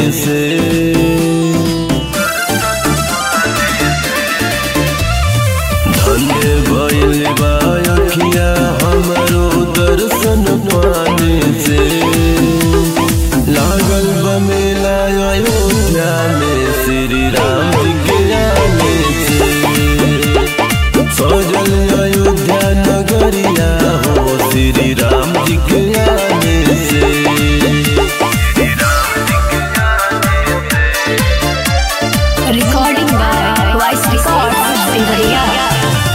से धन्य भइल बा अखिया हमरो दर्शन पाने से लागल बा मेला अयोध्या में श्री राम जी के आने से सजल अयोध्या नगरिया हो श्री राम जी के आने से Recording by Voice Records, Singharia.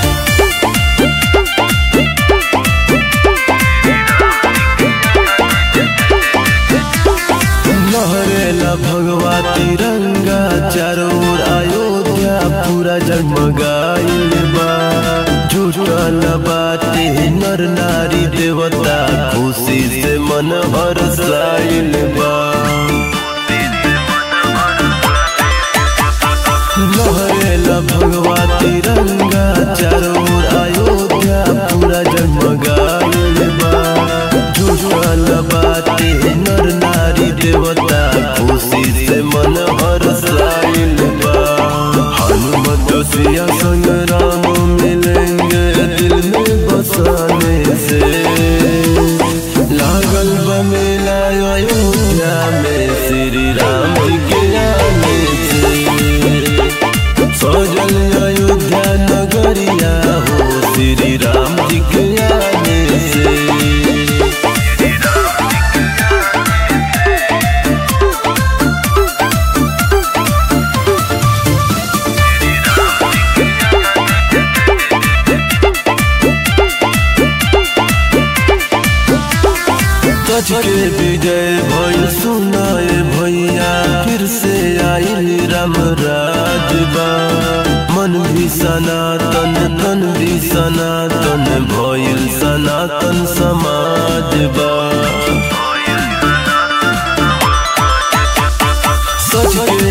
लहरेला भगवा तिरंगा चारों ओर अयोध्या पूरा जगमगाइल बा जुटल बाटे नर नारी देवता खुशी से मन हर्षाइल बा लहरेला भगवा तिरंगा चारों ओर अयोध्या पूरा जगमगाइल बा जुटल बाटे नर नारी देवता खुशी से मन हर्षाइल बा हनुमत सिया संग राम मिलेंगे दिल में बसाने से लागल बा मेला अयोध्या में श्री राम जी के आने से सजल अयोध्या नगरिया हो श्री राम जी के आने से सच के विजय भइल सुनाए भैया फिर से आइल राम राजबा मन भी सनातन तन भी सनातन भइल सनातन समाजबा सच के